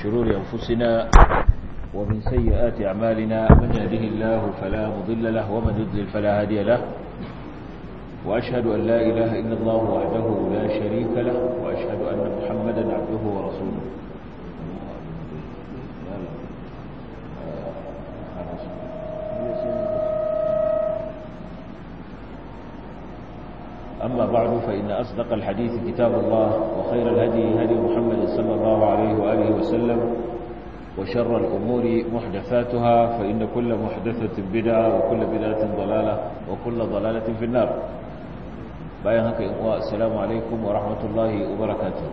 شرور أنفسنا ومن سيئات أعمالنا من يهده الله فلا مضل له ومن يضلل فلا هادي له وأشهد أن لا إله إلا الله وحده لا شريك له وأشهد أن محمدا عبده ورسوله أما بعد فإن أصدق الحديث كتاب الله وخير الهدي هدي محمد صلى الله عليه وآله وسلم وشر الأمور محدثاتها فإن كل محدثة بدعة وكل بدعة ضلالة وكل ضلالة في النار bayan haka in uwa assalamu alaikum wa rahmatullahi wa barakatuh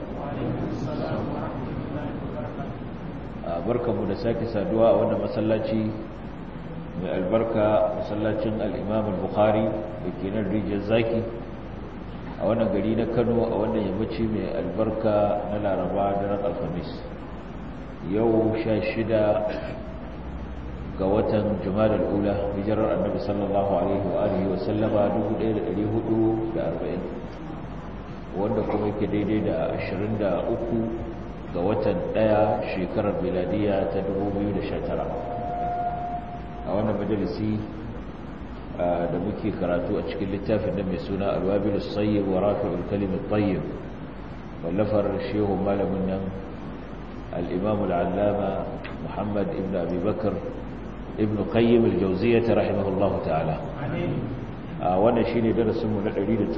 barkamu da sake saduwa a wannan masallaci mai albarka masallacin al-Imam al-Bukhari da ke nan rijiyar zaki a wannan gari na Kano a wannan yammaci mai albarka na Laraba da ran Alhamis yau 16 ga watan Jumada al-Ula hijirar Annabi sallallahu alaihi wa alihi wa sallama 1440 wanda kuma yake daidai da 23 ga watan 1 shekarar miladiya ta 2019 a wannan majalisi da muke karatu a cikin littafin da mai suna alwabilus sayyib wa rafi'ul kalimit tayyib wallafar shehu malamin nan al-imam al-allama Muhammad ibn Abi Bakr ibn qayyim al-jawziyyah rahimahullahu ta'ala a wannan shine darasin mu na 109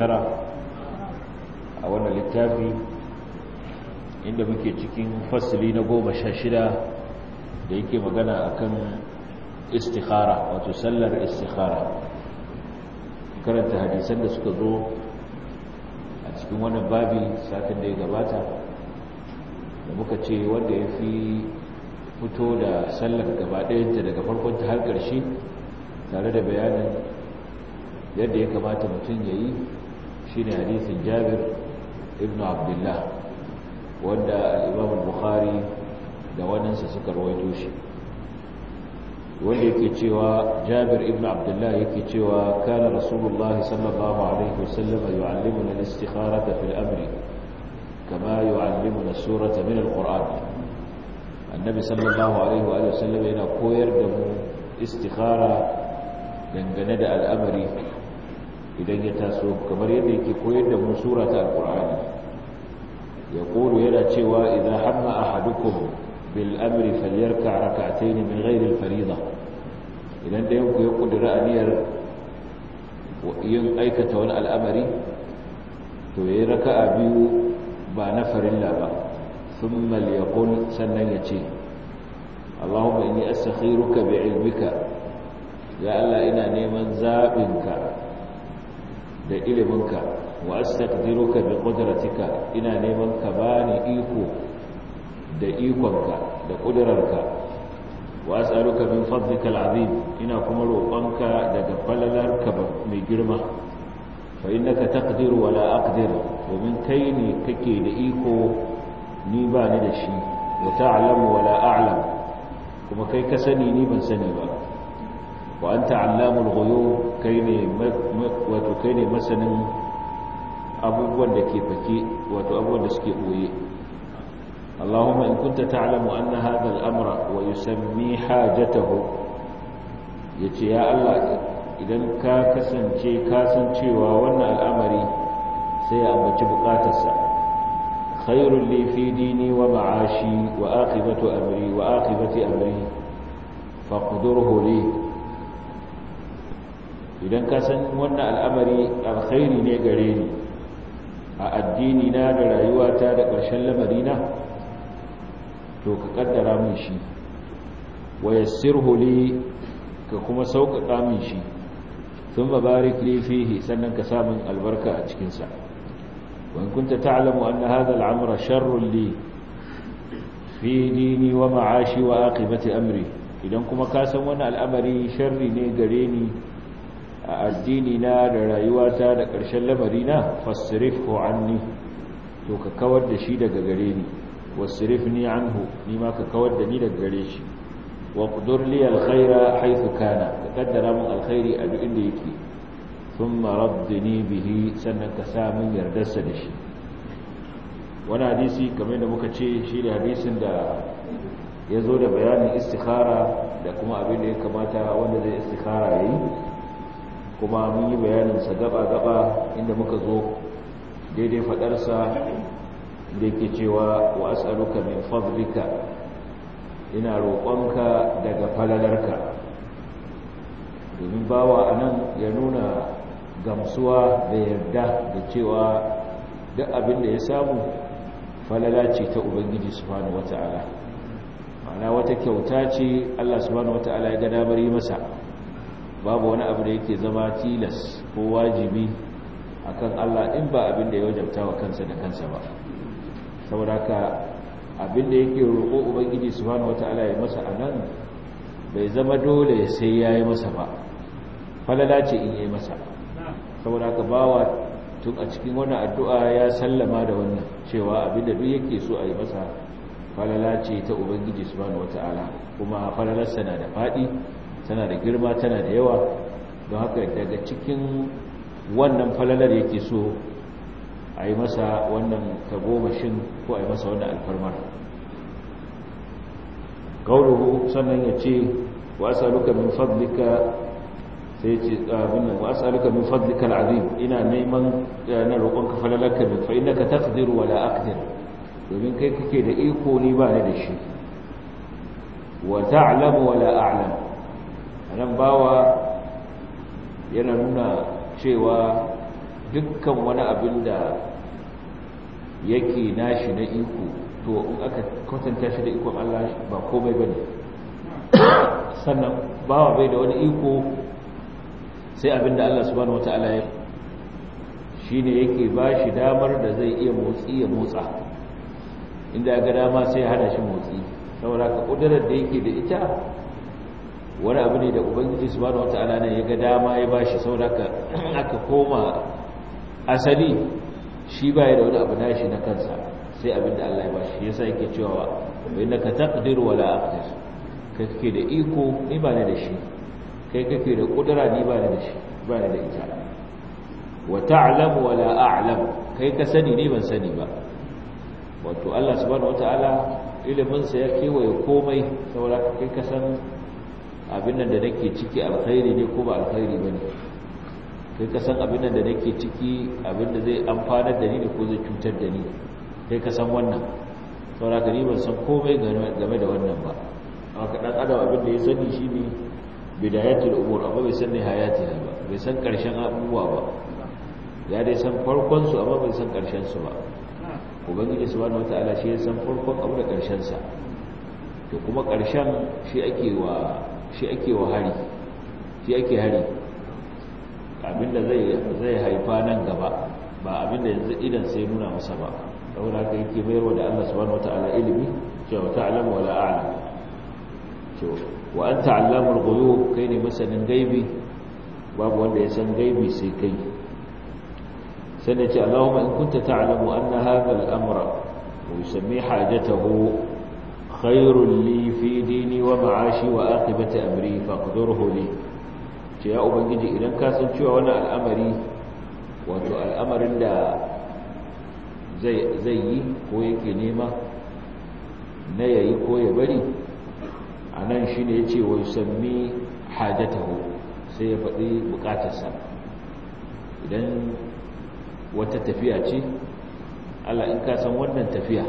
a wannan littafi inda muke cikin fasli na 16 da yake magana akan istikhara wato sallar istikhara karanta hadisan da suka zo a cikin wannan babi satin da ya gabata da muka ce wanda ya fi fito da sallar gaba ɗayanta daga farkonta har ƙarshe tare da bayanin yadda ya kamata mutum ya yi shi ne hadisin jabir ibn abdullah wanda al'imam bukhari da waninsa suka rawaito shi wanda yake cewa jabir ibn abdullah yake cewa kana rasulullah sallallahu alaihi wasallam yu'allimuna al-istikharata fil amri kama yu'allimuna surata min al-qur'an annabi sallallahu alaihi wa sallam yana koyar da mu istikhara dangane da al'amari idan ya taso kamar yadda yake koyar da mu sura ta alqur'ani yaqulu yana cewa idza hamma ahadukum bil amri falyarka rak'atayn min ghairi al fariida idan da yanku ya kudura aniyar yin aikata wani al'amari to yayi raka'a biyu ba na farilla ba ثم ليقول سنن يتي اللهم إني أستخيرك بعلمك يا الله إنا نيمن زابنك da iliminka wa astaqdiruka bi qudratika ina neman ka bani iko da ikonka da kudrarka wa as'aluka min fadlika al'azim ina kuma roƙonka daga falalarka mai girma fa innaka taqdiru wa la aqdir domin kai ne kake da iko ni ba ni da shi wa ta'lamu wa la a'lam kuma kai ka sani ni ban sani ba wa anta 'allamul ghuyub kai ne wato kai ne masanin abubuwan da ke fake wato abubuwan da suke boye Allahumma in kunta ta'lamu anna hadha al-amra wa yusammi hajatahu yace ya Allah idan ka kasance ka san cewa wannan al'amari sai ya ambaci bukatarsa خير لي في ديني ومعاشي وآخبة أمري وآخبة أمري فاقدره لي idan ka san wannan al'amari alkhairi ne gare ni a addini na da rayuwata da ƙarshen lamarina to ka kaddara min shi wa yassirhu li ka kuma sauƙaƙa min shi thumma barik li fihi sannan ka samun albarka a cikinsa وإن كنت تعلم أن هذا العمر شر لي في ديني ومعاشي وآقبة أمري idan kuma ka san wani al'amari sharri ne gare ni a addini na da rayuwata da ƙarshen lamarina fasirifhu anni to ka kawar da shi daga gare ni wasirifni anhu ni ma ka kawar da ni daga gare shi wa qudur li alkhaira haythu kana ka kaddara mun alkhairi a duk inda yake thumma raddini bihi sannan ka sa min yardarsa da shi wani hadisi kamar da muka ce shi da hadisin da ya zo da bayanin istikhara da kuma abin da ya kamata wanda zai istikhara ya yi kuma mun yi bayaninsa gaba-gaba inda muka zo daidai fadarsa da yake cewa wa as'aluka min fadlika ina roƙonka daga falalarka domin bawa anan ya nuna gamsuwa da yarda da cewa duk abin da ya samu falala ce ta ubangiji subhanahu wata'ala ma'ana wata kyauta ce Allah subhanahu wata'ala ya ga damar yi masa babu wani abu da yake zama tilas ko wajibi akan Allah in ba abin da ya wajabta wa kansa da kansa ba saboda haka abin da yake roƙo ubangiji subhanahu wata'ala ya masa anan bai zama dole sai ya yi masa ba falala ce in yi masa saboda haka bawa tun a cikin wani addu'a ya sallama da wannan cewa abinda duk yake so a yi masa falala ce ta ubangiji subhanahu wata'ala kuma falalarsa na da faɗi tana da girma tana da yawa don haka daga cikin wannan falalar yake so a yi masa wannan tagomashin ko a yi masa wannan alfarmar kauluhu sannan ya ce wa asaluka min fadlika sai ce abin nan wa as'aluka min fadlika al'azim ina neman na roƙonka falalarka min fa innaka taqdiru wa la aqdir domin kai kake da iko ni ba ni da shi wa ta'lamu wa la a'lam anan bawa yana nuna cewa dukkan wani abin da yake nashi na iko to in aka kwatanta shi da ikon Allah ba komai bane sannan bawa bai da wani iko sai abinda Allah subhanahu wata'ala ya shi ne yake ba shi damar da zai iya motsi ya motsa inda ya ga dama sai hana shi motsi saboda ka kudurar da yake da ita wani abu ne da ubangiji subhanahu wata'ala ne ya ga dama ya ba shi saboda ka aka koma asali shi ba ya da wani abu nashi na kansa sai abinda Allah ya ba shi yasa yake cewa bai naka taqdir wala aqdir kai kake da iko ni ba ne da shi kai kake da kudura ni ba da shi ba da ita wa ta'lamu wa la a'lam kai ka sani ni ban sani ba wato Allah subhanahu wataala ilimin sa ya kewaye komai saboda kai ka san abin nan da nake ciki alkhairi ne ko ba alkhairi bane kai ka san abin nan da nake ciki abin da zai amfanar da ni ne ko zai cutar da ni kai ka san wannan saboda ka ni ban san komai game da wannan ba haka dan adam abin da ya sani shine bidayatul umur amma bai san nihayatiha ba bai san karshen abubuwa ba ya dai san farkon su amma bai san karshen su ba ubangiji subhanahu wataala shi ya san farkon abu da karshen sa to kuma karshen shi ake wa shi ake wa hari shi ake hari abinda zai zai haifa nan gaba ba abinda yanzu idan sai nuna masa ba saboda haka yake bayarwa da Allah subhanahu wataala ilimi cewa ta'lamu wala a'lam to wa an ta'allamul ghuyub kai ne masanin gaibi babu wanda ya san gaibi sai kai sai ce Allahumma in kunta ta'lamu anna hadha al-amra wa yusammi hajatahu khairun li fi dini wa ma'ashi wa aqibati amri faqdurhu li ce ya ubangiji idan ka san cewa wannan al'amari wato al'amarin da zai zai yi ko yake nema na yayi ko ya bari a nan shi ne ya ce wa yusammi hajjatahu sai ya faɗi buƙatarsa idan wata tafiya ce Allah in ka san wannan tafiya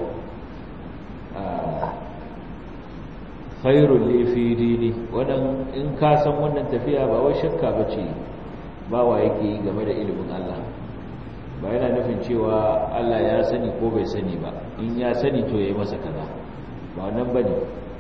khairul li fi dini wannan in ka san wannan tafiya ba wai shakka bace ba wa yake yi game da ilimin Allah ba yana nufin cewa Allah ya sani ko bai sani ba in ya sani to yayi masa kaza ba wannan bane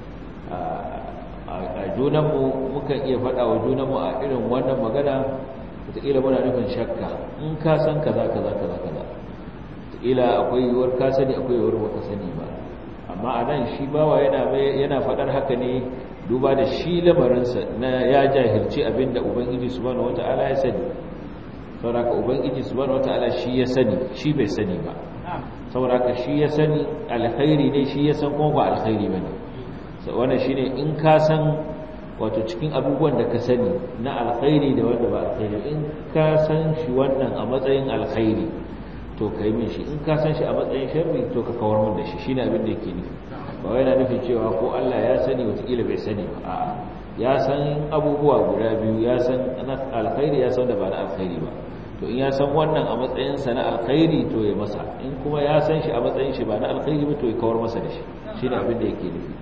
a junanmu mukan iya faɗa wa junanmu a irin wannan magana wataƙila muna nufin shakka in ka san kaza kaza kaza kaza wataƙila akwai yiwuwar ka sani akwai yiwuwar baka sani ba amma a nan shi bawa yana faɗar haka ne duba da shi lamarinsa na ya jahilci abinda ubangiji subhanahu wata'ala ya sani sauraka ubangiji subhanahu wata'ala shi ya sani shi bai sani ba sauraka shi ya sani alkhairi ne shi ya san kuma ba alkhairi ba ne wannan shi ne in ka san wato cikin abubuwan da ka sani na alkhairi da wanda ba alkhairi in ka san shi wannan a matsayin alkhairi to ka yi min shi in ka san shi a matsayin sharri to ka kawar min da shi shi ne abin da yake nufi ba wai na nufin cewa ko Allah ya sani watakila bai sani ba a'a ya san abubuwa guda biyu ya san na alkhairi ya san da ba na alkhairi ba to in ya san wannan a matsayin sa na alkhairi to ya masa in kuma ya san shi a matsayin shi ba na alkhairi ba to ya kawar masa da shi shine abin da yake nufi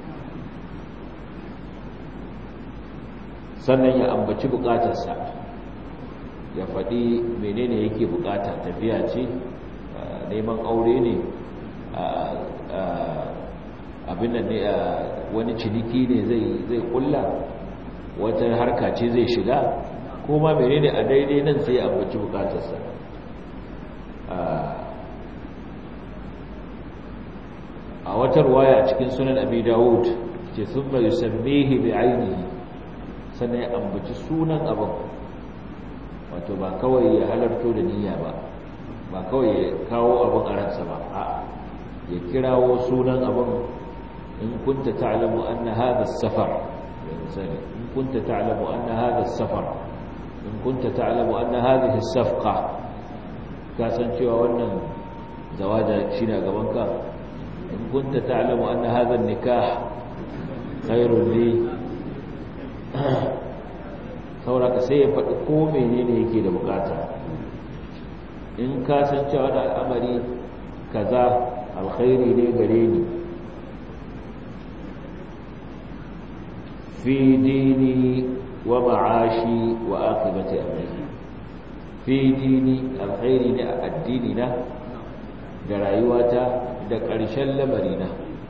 sannan ya ambaci bukatarsa ya faɗi menene yake bukata tafiya ce neman aure ne abin da ne wani ciniki ne zai kulla wata harka ce zai shiga ko ma menene a daidai nan sai ya ambaci bukatarsa a wata ruwaya cikin sunan abi dawud ce sun mai yusammihi bi ainihi sannan ya ambaci sunan abin wato ba kawai ya halarto da niyya ba ba kawai ya kawo abin a ransa ba a ya kirawo sunan abin in kunta ta'lamu anna hadha as-safar misali in kunta ta'lamu anna hadha as-safar in kunta ta'lamu anna hadhihi as-safqa ka san cewa wannan zawaja shine a gaban ka in kunta ta'lamu anna hadha an-nikah khairun li sauraka sai ya faɗi ko menene yake da bukata in ka san cewa da al'amari kaza alkhairi ne gare ni fi dini wa ma'ashi wa aqibati amri fi dini alkhairi ne a addini na da rayuwata da ƙarshen lamarina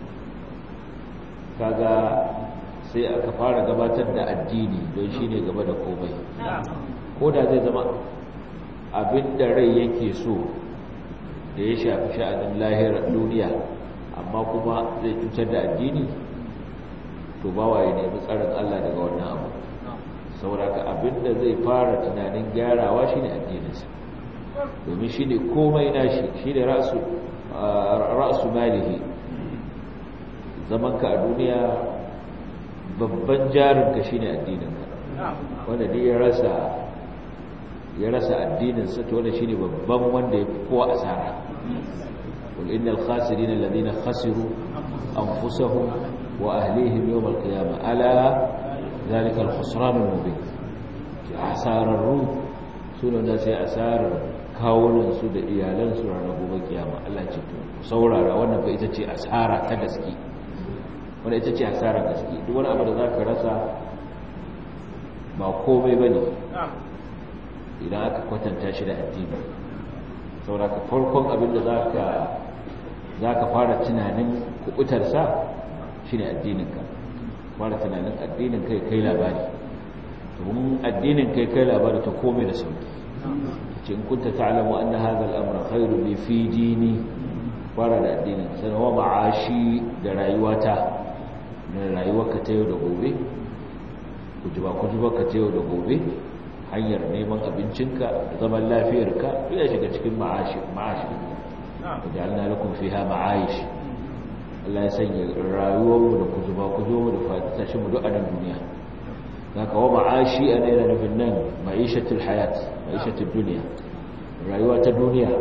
kaga sai aka fara gabatar da addini don shi ne gaba da komai ko da zai zama abin da rai yake so da ya shafi sha'anin lahirar duniya amma kuma zai cutar da addini to bawa ya nemi tsarin Allah daga wannan abu sauraka abin da zai fara tunanin gyarawa shi ne addininsa domin shi ne komai nashi shi ne ra'asu malihi zamanka a duniya babban jarinka shine addininka wanda dai ya rasa ya rasa addininsa to wanda shine babban wanda ya fi kowa asara qul innal khasirin alladhina khasiru anfusahum wa ahlihim yawm alqiyamah ala zalika alkhusran almubin asararru sunan da sai asarar kawunan su da iyalan su ranar gobe kiyama Allah ce to saurara wannan fa ita ce asara ta gaske wanda ita ce hasarar gaske duk wani abu da za ka rasa ba komai ba ne idan aka kwatanta shi da addini sauraka farkon abin da za ka fara tunanin kubutarsa shi ne addininka fara tunanin addinin kai kai labari domin addinin kai kai labari ta komai da sauki ce in kunta ta'lamu anna hadha al-amra khairu li fi dini fara da addinin sanawa ma'ashi da rayuwata na rayuwarka ta yau da gobe kujuba kujubarka ta yau da gobe hanyar neman abincinka zaman lafiyarka ya shiga cikin ma'ashi da Allah lakum fiha ma'aish Allah ya sanya rayuwarmu da kujuba kujubarmu da fatashin mu duk a nan duniya zaka wa ma'ashi ana yana nufin nan ma'ishatul hayat ma'ishatul duniya rayuwa ta duniya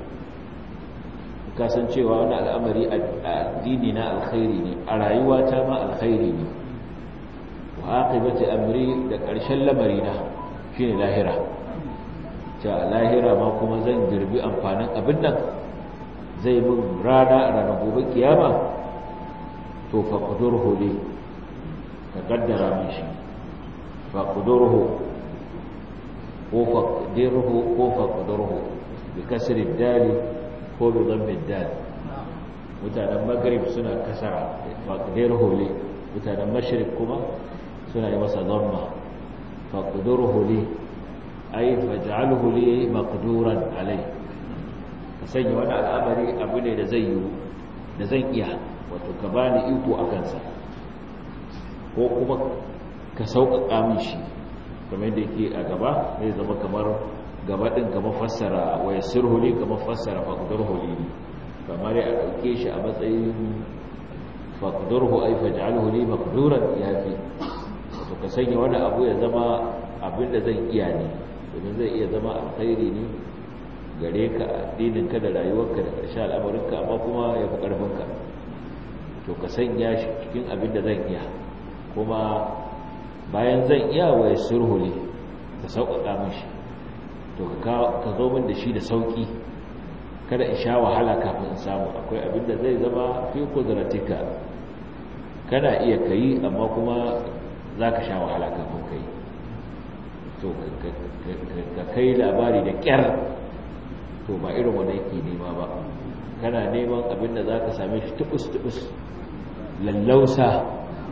kasancewa wani al'amari addini na alkhairi ne a rayuwa ta ma alkhairi ne wa aqibati amri da ƙarshen lamari na shine lahira ta lahira ma kuma zan girbi amfanin abin nan zai mun rana a ranar gobe kiyama to fa qudurhu li ka kaddara min shi fa qudurhu ko fa qudurhu ko fa qudurhu bi kasri dali ko bi zammin dal mutanen maghrib suna kasara faqdir huli mutanen mashriq kuma suna yi masa zamma faqdir huli ay faj'alhu li maqduran alai ka sanya wani al'amari abu ne da zai yi da zan iya wato ka bani iko akan sa ko kuma ka sauƙaƙa min shi kamar da yake a gaba zai zama kamar gaba ɗin kamar fassara waya sirhuli kamar fassara faƙudar huli ne kamar ya ɗauke shi a matsayin faƙudar hu ai faj'al huli maƙuduran ya fi to ka sanya wani abu ya zama abin da zan iya ne domin zai iya zama alkhairi ne gare ka addininka da rayuwarka da ƙarshe al'amarinka amma kuma ya fi ƙarfinka to ka sanya shi cikin abin da zan iya kuma bayan zan iya wa ya surhuli ka sauƙaƙa min shi to ka zo min da shi da sauƙi kada in sha wahala kafin in samu akwai abin da zai zama fi kudratika kana iya kayi amma kuma za ka sha wahala kafin kai to ka kai labari da ƙyar to ba irin wanda yake nema ba kana neman abin da za ka same shi tubus-tubus lallausa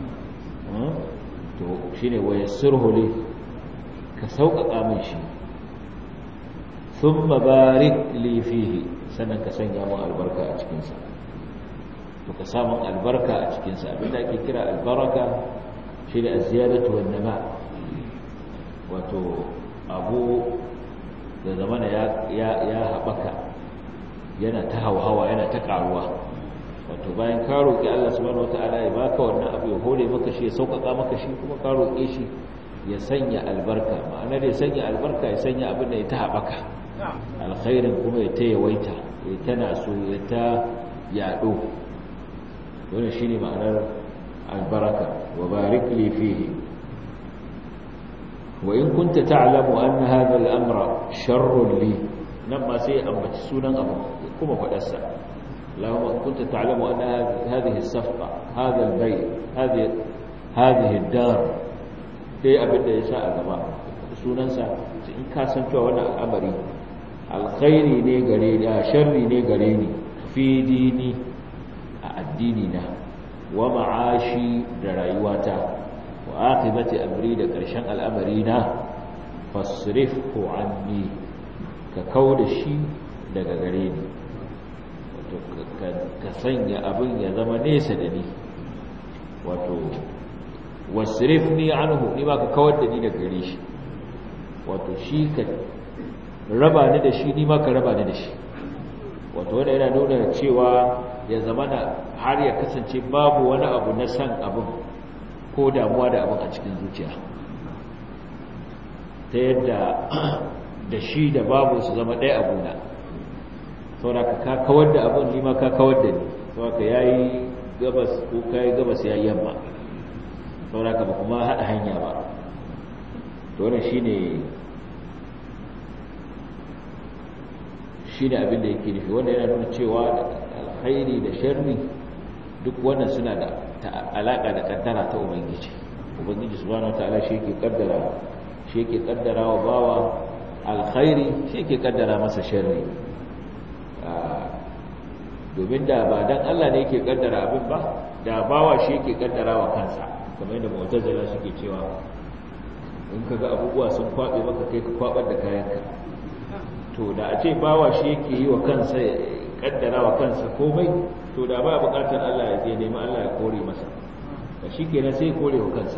to shi ne waye surhuli ka sauƙaƙa min shi sun mabarik lifihi sannan ka sanya mun albarka a cikinsa to ka samun albarka a cikinsa abinda ake kira albaraka shi ne a ziyaratu wannama wato abu da zamana ya haɓaka yana ta hauhawa yana ta ƙaruwa wato bayan ka roƙi Allah subhanahu wata'ala ya baka wannan abu ya hore maka shi ya sauƙaƙa maka shi kuma ka roƙe shi ya sanya albarka ma'anar ya sanya albarka ya sanya abin da ya ta haɓaka alkhairin kuma ya ta yawaita ya tana so ya ta yaɗo wannan shine ma'anar albaraka wa barik li fihi wa in kunta ta'lamu anna hadha al-amra sharrun li nan ma sai ambaci sunan abu kuma fadarsa اللهم إن كنت تعلم أن هذه الصفقة هذا البيع هذه هذه الدار dai abin da ya sa a gaba sunansa in ka san cewa wannan al'amari alkhairi ne gare ni sharri ne gare ni fi dini a addini na wa ma'ashi da rayuwata wa aqibati amri da ƙarshen al'amari na fasrifhu anni ka kauda shi daga gare ni wato ka sanya abin ya zama nesa da ni wato wasrifni anhu ni ba ka kawar da ni daga gare shi wato shi ka raba ni da shi ni ma ka raba ni da shi wato wanda yana nuna cewa ya zama na har ya kasance babu wani abu na san abin ko damuwa da abin a cikin zuciya ta yadda da shi da babu su zama ɗaya abuna saboda ka kawar da abin nima ka kawar da ni saboda ka yayi gabas ko kai gabas yayi yamma saboda ka ba kuma haɗa hanya ba to wannan shine shine abin da yake nufi wanda yana nuna cewa alkhairi da sharri duk wannan suna da alaka da kaddara ta ubangiji ubangiji subhanahu wataala shi yake kaddara shi yake kaddara wa bawa alkhairi shi yake kaddara masa sharri domin da ba dan Allah ne yake kaddara abin ba da bawa shi yake kaddara wa kansa kamar yadda mu'tazila suke cewa in kaga abubuwa sun kwabe maka kai ka kwabar da kayanka to da a ce bawa shi yake yi wa kansa kaddara wa kansa komai to da ba bukatar Allah ya je nemi Allah ya kore masa ba shi kenan sai kore wa kansa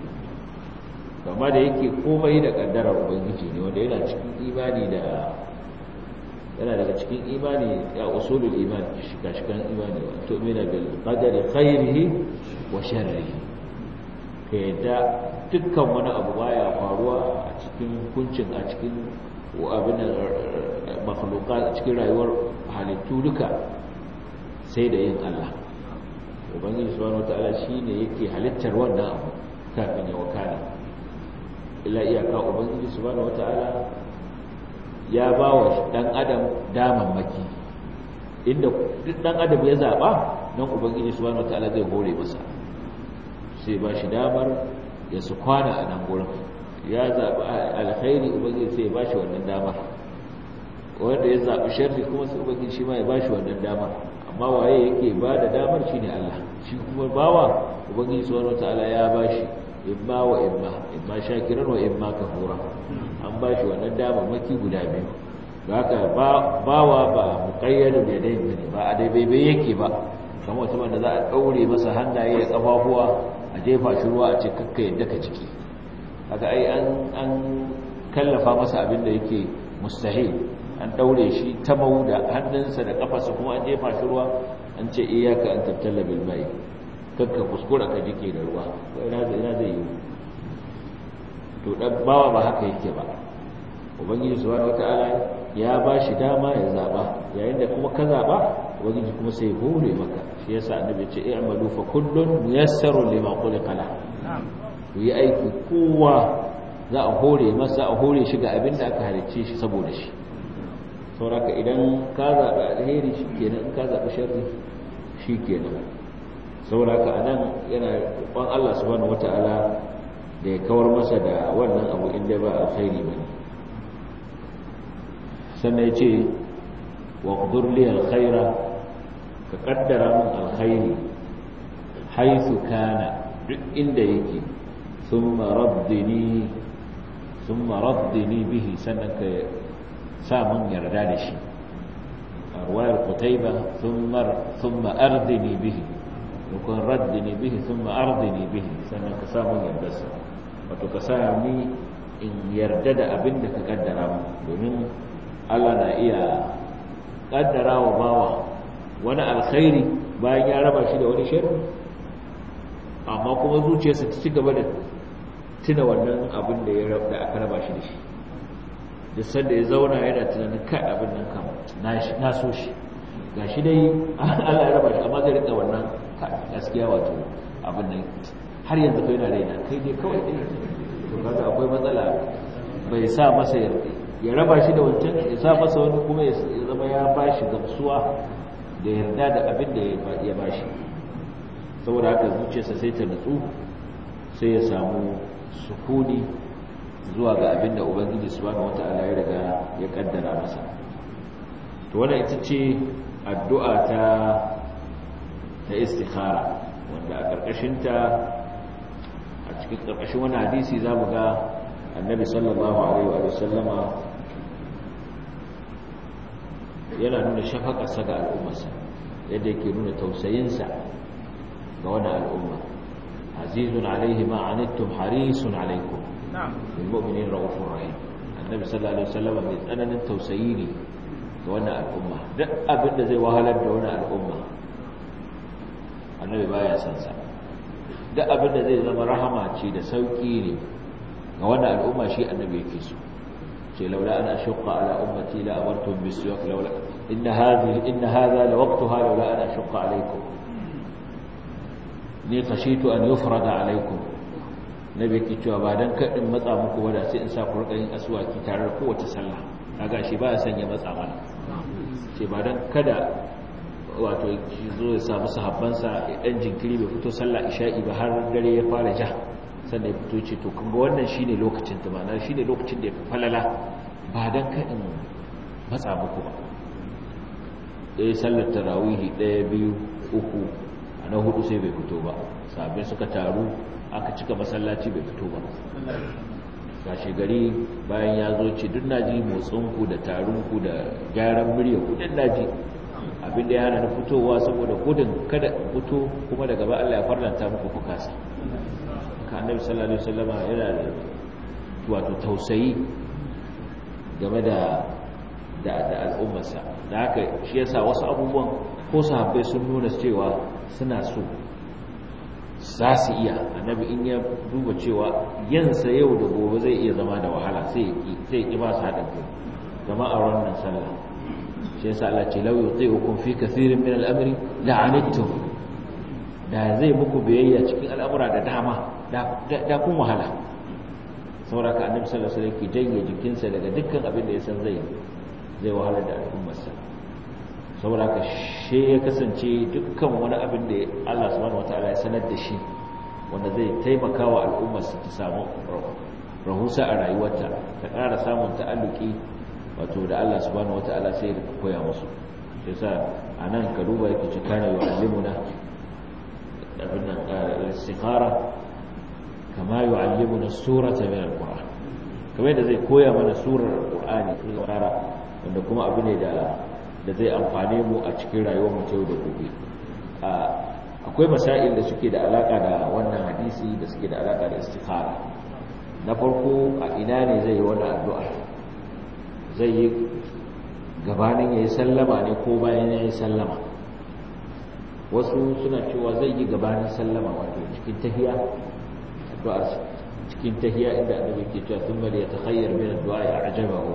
kama da yake komai da kaddara ubangiji ne wanda yana cikin imani da yana daga cikin imani ya usulul iman shika-shikan imani wa tu'mina bil qadari khairihi wa sharrihi ka yadda dukkan wani abu baya faruwa a cikin hukuncin a cikin abin makhluqat a cikin rayuwar halittu duka sai da yin Allah ubangiji subhanahu wataala shine yake halittar wannan abu kafin ya wakana illa iyaka ubangiji subhanahu wataala ya ba wa dan adam damammaki inda duk dan adam ya zaba nan ubangiji subhanahu wataala zai hore masa sai ba shi damar ya su kwana a nan gurin ya zaɓi alkhairi ubangiji sai ya ba shi wannan damar wanda ya zaɓi sharri kuma sai ubangiji shi ma ya ba shi wannan damar amma waye yake ba da damar shi ne Allah shi kuma bawa ubangiji subhanahu wataala ya ba shi imma wa imma imma shakiran wa imma kafura an ba shi wannan damar maki guda biyu haka bawa ba muqayyadu bi yadayn ne ba a dai bai yake ba kamar mutum da za a daure masa hannaye da kafafuwa a jefa shi ruwa a ce kakka yadda ka ciki haka ai an kallafa masa abin da yake mustahil an daure shi ta mau da hannunsa da kafarsa kuma an jefa shi ruwa an ce iyaka an tabtalla bil mai kakka kuskura ka jike da ruwa to ina zai ina zai yi to dan bawa ba haka yake ba ubangiji subhanahu wataala ya ba shi dama ya zaba yayin da kuma ka zaba ubangiji kuma sai hore maka shi yasa annabi ya ce i'malu fa kullun muyassarun lima khuliqa la ku yi aiki kowa za a hore masa a hore shi ga abin da aka halicce shi saboda shi sauraka idan ka zaɓi alheri shi kenan in ka zaɓi sharri shi kenan sauraka a nan yana roƙon Allah subhanahu wata'ala da ya kawar masa da wannan abu inda ba alkhairi ba ne sannan ya ce wa ƙudurli alkhaira ka ƙaddara min alkhairi haithu kana duk inda yake sun maraddini sun maraddini bihi sannan ka samun yarda da shi a ruwayar kutaiba sun ma'ardini bihi nukun raddini bihi sun ma'ardini bihi sannan ka samun yardarsa wato ka sami in yarda da abin da ka kaddara mu domin allah na iya kaddara wa bawa wani alkhairi bayan ya raba shi da wani sharri amma kuma zuciyarsa ta ci gaba da tuna wannan abin da ya aka raba shi da shi da sanda ya zauna yana tunanin kai abin nan kam na so shi ga shi dai Allah ya raba shi amma zai rika wannan gaskiya wato abin nan har yanzu kai na raina kai dai kawai dai to kaga akwai matsala bai sa masa ya raba shi da wancan ya sa masa wani kuma ya zama ya ba shi gamsuwa da yarda da abin da ya ba shi saboda haka zuciyarsa sai ta nutsu sai ya samu sukuni zuwa ga abin da ubangiji subhanahu wata'ala ya riga ya kaddara masa to wannan ita ce addu'a ta ta istikhara wanda a karkashin ta a cikin karkashin wani hadisi zamu ga annabi sallallahu alaihi wa sallama yana nuna shafakarsa ga al'ummarsa yadda yake nuna tausayinsa ga wani al'umma azizun alaihi ma anittum harisun alaikum bilmu'minin ra'ufur rahim annabi sallallahu alaihi wasallam mai tsananin tausayi ne ga wannan al'umma duk abin da zai wahalar da wannan al'umma annabi baya san sa duk abin da zai zama rahama ce da sauki ne ga wannan al'umma shi annabi yake so ce laula ana ashqa ala ummati la amartum bisiwak laula inna hadhihi inna hadha la waqtaha laula ana ashqa alaykum ni khashitu an yufrada alaykum nabi ke cewa ba dan kadin matsa muku wada sai in sa ku rika yin aswaki tare da kowace sallah kaga shi ba ya sanya matsa mana ce ba dan kada wato zo ya samu sahabbansa dan jinkiri bai fito sallah isha'i ba har dare ya fara ja sannan ya fito ce to kun ga wannan shine lokacin ta ma'ana shine lokacin da ya fi falala ba dan kadin matsa muku ba ɗaya sallar tarawihi ɗaya biyu uku a na hudu sai bai fito ba sabai suka taru aka cika masallaci bai fito ba gashi gari bayan ya zo ce duk naji motsinku da tarunku da gyaran murya kudin naji abinda ya hana na fitowa saboda gudun kada fito kuma daga ba Allah ya farlanta muku ku kasa ka annabi sallallahu alaihi wasallama yana da wato tausayi game da da al'ummarsa da haka shi yasa wasu abubuwan ko sahabbai sun nuna cewa suna so za su iya annabi in ya duba cewa yansa yau da gobe zai iya zama da wahala sai ya ƙi ba su haɗin kai zama a wannan sallah shi yasa Allah ce lau yuti'ukum fi kathirin min al-amri la'anittum da zai muku biyayya cikin al'amura da dama da kun wahala saboda ka annabi sallallahu alaihi wasallam ke janye jikinsa daga dukkan abin da ya san zai zai wahala da al'ummarsa saboda ka she ya kasance dukkan wani abin da Allah subhanahu wataala ya sanar da shi wanda zai taimaka wa al'ummarsa ta samu rahusa a rayuwarta ta ƙara samun ta'alluki wato da Allah subhanahu wataala sai ya koya musu yasa anan ka duba yake ce kana yu'allimuna abin nan istikhara kama yu'allimuna surata min al-qur'an kamar da zai koya mana surar qur'ani istikhara wanda kuma abu ne da da zai amfane mu a cikin rayuwar mu yau da gobe akwai masail da suke da alaka da wannan hadisi da suke da alaka da istikhara na farko a ina ne zai yi wannan addu'a zai yi gabanin yayi sallama ne ko bayan yayi sallama wasu suna cewa zai yi gabanin sallama wato cikin tahiya addu'ar cikin tahiya inda annabi ke cewa thumma yatakhayyar min ad-du'a a'jabahu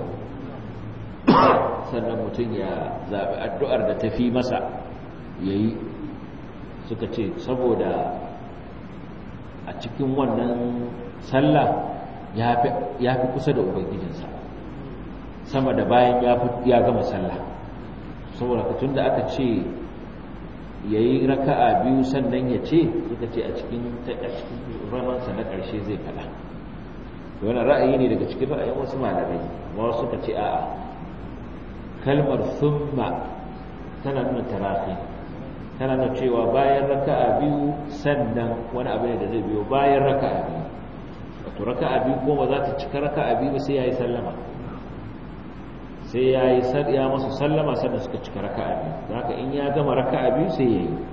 sannan mutum ya zaɓi addu'ar da ta fi masa ya yi suka ce saboda a cikin wannan sallah ya fi kusa da ubangijinsa sama da bayan ya gama sallah saboda tun da aka ce ya yi raka'a biyu sannan ya ce suka ce a cikin ramansa na ƙarshe zai faɗa wani ra'ayi ne daga cikin ra'ayin wasu malamai ma wasu suka ce a'a kalmar summa tana nuna tarafi tana nuna cewa bayan raka'a biyu sannan wani abu ne da zai biyo bayan raka'a biyu wato raka'a biyu kuma za ta cika raka'a biyu sai ya yi sallama sai ya yi ya masu sallama sannan suka cika raka'a biyu da haka in ya gama raka'a biyu sai ya yi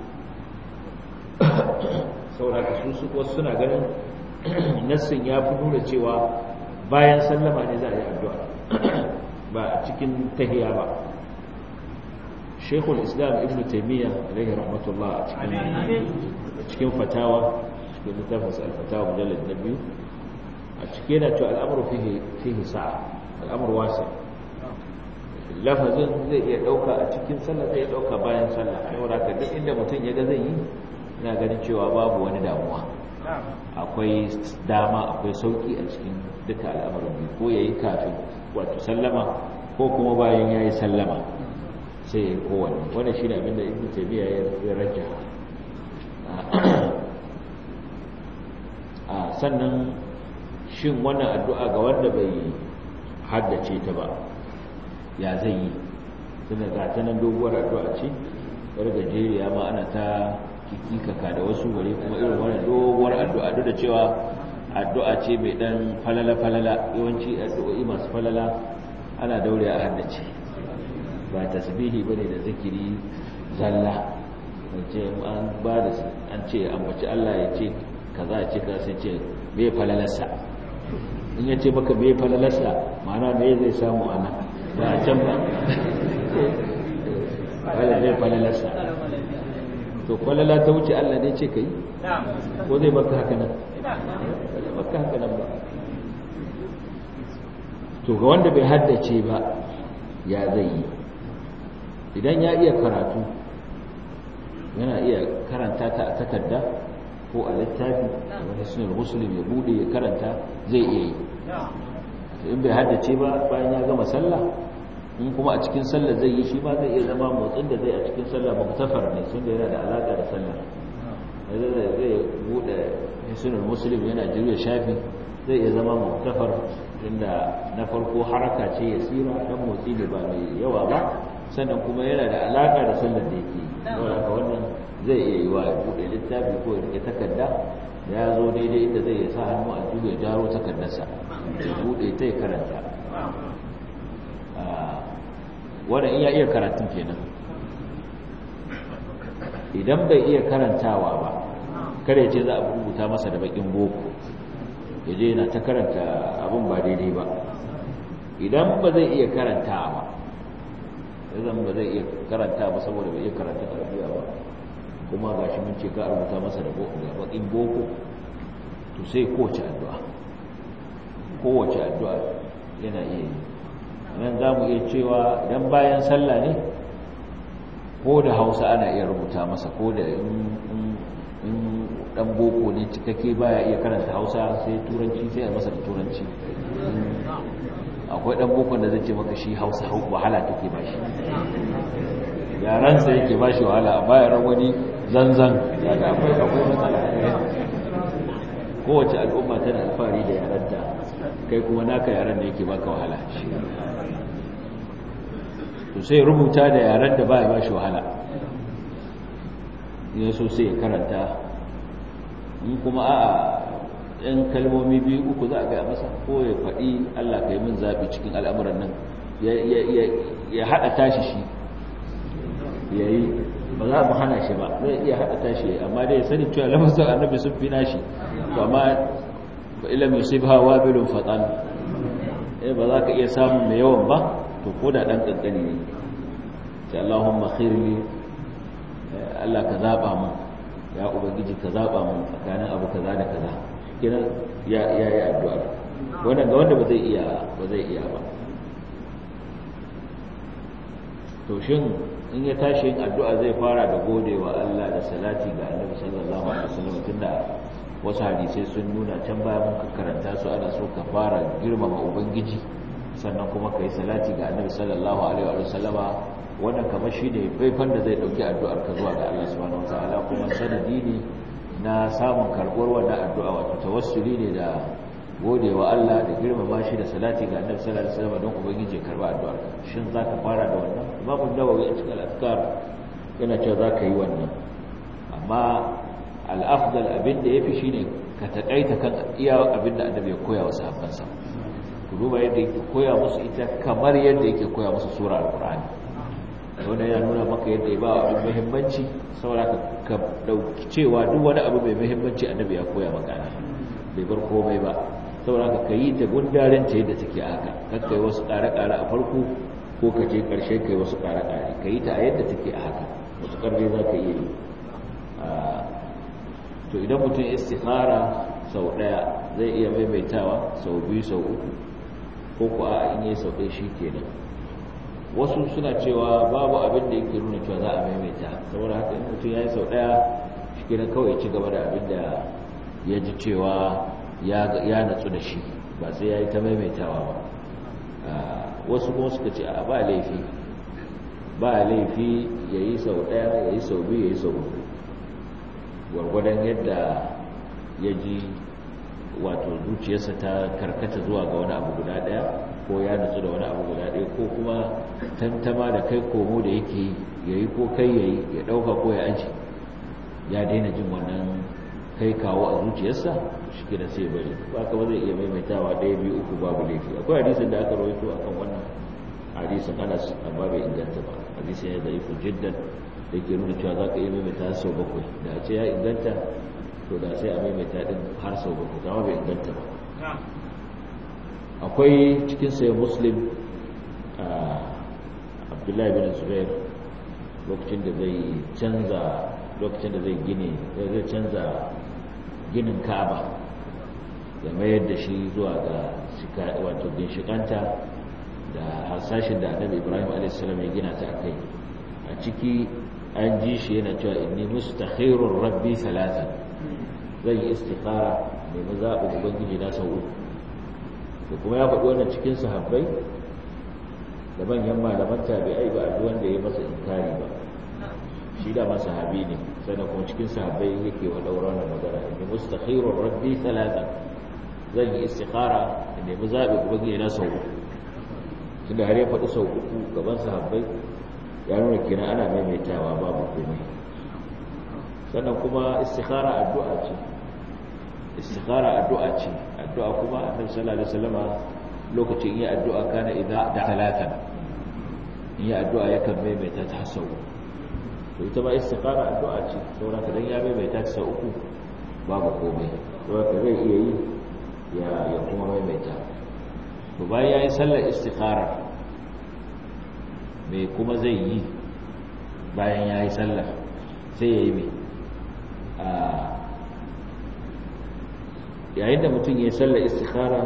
sauraka su wasu suna ganin nassin ya fi nuna cewa bayan sallama ne za a yi addu'a ba a cikin tahiya ba shekul islam ibn taimiyya alaihi rahmatullah a cikin fatawa cikin littafinsa alfatawa mujallar na biyu a cike na cewa al'amuru fihi sa'a al'amuru wasa lafazin zai iya ɗauka a cikin sallah zai iya ɗauka bayan sallah a yau da duk inda mutum ya ga zai yi ina ganin cewa babu wani damuwa akwai dama akwai sauki a cikin duka al'amarin biyu ko ya yi kafin wato sallama ko kuma bayan ya yi sallama sai ya yi kowane wanda shi ne abinda ibn tabiya ya rajja a sannan shin wannan addu'a ga wanda bai haddace ta ba ya zai yi tunda ga ta nan doguwar addu'a ce yar gajeriya ma ana ta kikikaka da wasu gari kuma irin wannan doguwar addu'a duk da cewa addu'a ce mai dan falala-falala yawanci addu'o'i masu falala ana daure a haddace ba tasbihi bane da zikiri zalla ce an ba da an ce ambaci Allah ya ce kaza ce ka sai ce me falalarsa in ya ce maka me falalarsa ma'ana me zai samu ana ba a can ba wala me falalarsa to falala ta wuce Allah ne ce kai ko zai baka haka nan zai baka haka nan ba to ga wanda bai haddace ba ya zai yi idan ya iya karatu yana iya karanta ta a takarda ko a littafi wani sunan musulun ya bude ya karanta zai iya yi in bai haddace ba bayan ya gama sallah in kuma a cikin sallah zai yi shi ma zai iya zama motsin da zai a cikin sallah muktafar ne sun da yana da alaƙa da sallah zai bude sunan musulun yana jirya shafi zai iya zama muktafar inda na farko haraka ce ya tsira ɗan motsi ne ba mai yawa ba sannan kuma yana da alaƙa da sallar da yake saboda haka wannan zai iya yi wa buɗe littafi ko ya rike takarda ya zo daidai inda zai sa hannu a ya jaro takardarsa ya buɗe ta ya karanta wannan iya iya karatun kenan idan bai iya karantawa ba kare ce za a rubuta masa da bakin boko ya je yana ta karanta abin ba daidai ba idan ba zai iya karantawa ba zan ba zai iya karanta ba saboda bai iya karanta arabiya ba kuma ga shi mun ce ka rubuta masa da bakin boko to sai kowace addu'a kowace addu'a yana iya yi nan za mu iya cewa idan bayan sallah ne ko da hausa ana iya rubuta masa ko da in dan boko ne cikakke baya iya karanta hausa sai turanci sai a masa da turanci akwai dan bokon da zai ce maka shi hausa wahala take ba shi yaransa yake ba shi wahala a bayan wani zanzan daga akwai akwai matsala kowace al'umma tana alfahari da yaranta kai kuma naka yaran da yake baka wahala to sai rubuta da yaran da baya ba shi wahala ya so sai ya karanta in kuma a'a yan kalmomi biyu uku za a gaya masa ko ya faɗi Allah ka yi min zaɓi cikin al'amuran nan ya haɗa tashi shi ya yi ba za mu hana shi ba zai iya haɗa tashi amma dai sani cewa lafazin annabi sun fi nashi ba ma ba ilam yusuf hawa bilun fatan eh ba za ka iya samun mai yawan ba to ko da ɗan ƙanƙani ne sai Allahumma khirli Allah ka zaɓa mu ya ubangiji ka zaɓa mu tsakanin abu kaza da kaza kenan ya ya yi addu'a wannan ga wanda ba zai iya ba zai iya ba to shin in ya tashi yin addu'a zai fara da godewa Allah da salati ga Annabi sallallahu alaihi wasallam tunda wasu hadisai sun nuna can baya mun karanta su ana so ka fara girmama ubangiji sannan kuma kai salati ga Annabi sallallahu alaihi wasallama wannan kamar shine faifan da zai dauki addu'ar ka zuwa ga Allah subhanahu wataala kuma sanadi ne na samun karbuwar wannan addu'a wato tawassuli ne da godewa Allah da girmama shi da salati ga Annabi sallallahu alaihi wasallam don ubangiji ya karba addu'ar shin zaka fara da wannan Imam Nawawi a cikin al-Azkar yana cewa zaka yi wannan amma al-afdal abin da yafi shine ka takaita kan iya abin da Annabi ya koya wa sahabbansa ku duba yadda yake koya musu ita kamar yadda yake koya musu sura al-Qur'ani wanda ya nuna maka yadda ya ba abin muhimmanci saboda ka dauki cewa duk wani abu mai muhimmanci Annabi ya koya maka bai bar komai ba saboda ka yi ta gundarin ta yadda take haka kakka yi wasu ƙare-ƙare a farko ko ka je ƙarshe ka yi wasu ƙare-ƙare ka yi ta a yadda take a haka wasu ƙarfe za ka iya yi to idan mutum istikhara sau ɗaya zai iya maimaitawa sau biyu sau uku ko ku a in yi sau ɗaya shi kenan wasu suna cewa babu abin da yake nuna cewa za a maimaita saboda haka in mutum ya yi sau ɗaya shi kenan kawai ci gaba da abin da ya ji cewa ya natsu da shi ba sai ya yi ta maimaitawa ba wasu kuma suka ce a ba laifi ba laifi ya yi sau ɗaya ya yi sau biyu ya yi sau uku gwargwadon yadda ya ji wato zuciyarsa ta karkata zuwa ga wani abu guda ɗaya ko ya natsu da wani abu guda ɗaya ko kuma tantama da kai komo da yake ya yi ko kai ya yi ya ɗauka ko ya aji ya daina jin wannan kai kawo a zuciyarsa shi kira sai bari ba ka ba zai iya maimaitawa ɗaya biyu uku babu laifi akwai hadisin da aka rawaito akan wannan hadisin anas amma bai inganta ba hadisin ya da ifin jiddan da ke nuna cewa za ka iya maimaita sau bakwai da a ce ya inganta to da sai a maimaita din har sau bakwai amma bai inganta ba akwai cikin sayan muslim abdullahi bin zubair lokacin da zai canza lokacin da zai gine zai canza ginin ka'aba ya mayar da shi zuwa ga wato ginshikanta da hasashin da annabi ibrahim a.s. ya gina ta kai a ciki an ji shi yana cewa inni mustakhirun rabbi salatan zan yi istikhara mai mazaɓin ubangiji na sau uku da kuma ya faɗi wannan cikin sahabbai da manyan malaman tabi'ai ba a wanda ya masa inkari ba shi da masa habi ne sannan kuma cikin sahabbai yake wa daura na magana inni mustakhirur rabbi talata zan yi istikhara da nemi zabi ubangiji na sau uku tunda har ya faɗi sau uku gaban sahabbai ya nuna kenan ana maimaitawa babu komai sannan kuma istikhara addu'a ce istikhara addu'a ce addu'a kuma annabi sallallahu alaihi wasallama lokacin yi addu'a kana idza da talatan yi addu'a yakan maimaita ta sau to ita ba istikhara addu'a ce saboda dan ya maimaita ta sau uku babu komai saboda zai iya yi ya ya kuma maimaita to bayan yayi sallar istikhara me kuma zai yi bayan yayi sallar sai yayi me a yayin da mutum ya sallar istikhara